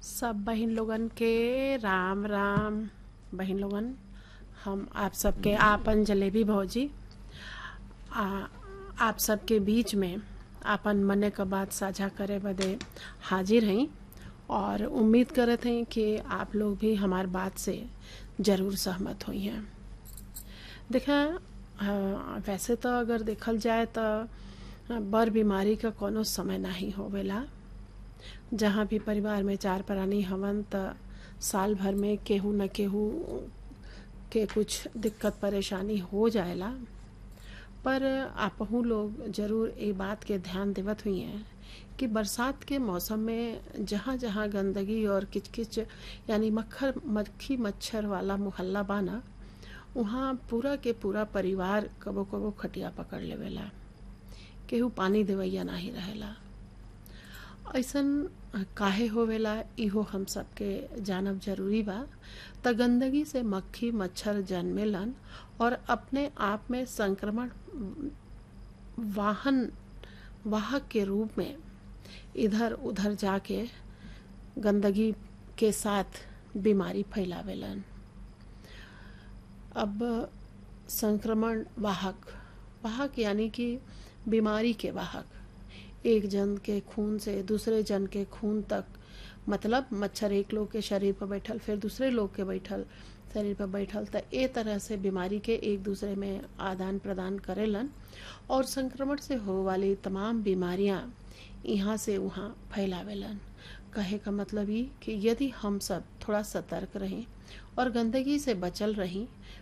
सब बहिन लोगन के राम राम बहिन लोगन हम आप सबके आपन जलेबी भौजी आ, आप सबके बीच में आपन मने क बात साझा करे बदे हाजिर हई और उम्मीद करत हई कि आप लोग भी हमार बात से ज़रूर सहमत हुई हैं देखा वैसे तो अगर देखल जाए तो बड़ बीमारी का कोनो समय नहीं होवेला जहाँ भी परिवार में चार प्राणी हवन त साल भर में केहू न केहू के कुछ दिक्कत परेशानी हो जाएला पर आपहू लोग जरूर ये बात के ध्यान देवत हुई हैं कि बरसात के मौसम में जहाँ जहाँ गंदगी और किचकिच यानी मक्खर मक्खी मच्छर वाला मोहल्ला बाना वहाँ पूरा के पूरा परिवार कबो कबो खटिया पकड़ लेवेला केहू पानी देवैया नहीं रहेला ऐसन काहे होवेला इहो हम सबके जानब जरूरी बा त गंदगी से मक्खी मच्छर जन्मेलन और अपने आप में संक्रमण वाहन वाहक के रूप में इधर उधर जाके गंदगी के साथ बीमारी फैलावेलन अब संक्रमण वाहक वाहक यानी कि बीमारी के वाहक एक जन के खून से दूसरे जन के खून तक मतलब मच्छर एक लोग के शरीर पर बैठल फिर दूसरे लोग के बैठल शरीर पर बैठल त ए तरह से बीमारी के एक दूसरे में आदान प्रदान करेलन और संक्रमण से हो वाली तमाम बीमारियां यहाँ से वहाँ फैलावेलन कहे का मतलब ये कि यदि हम सब थोड़ा सतर्क रहें और गंदगी से बचल रहें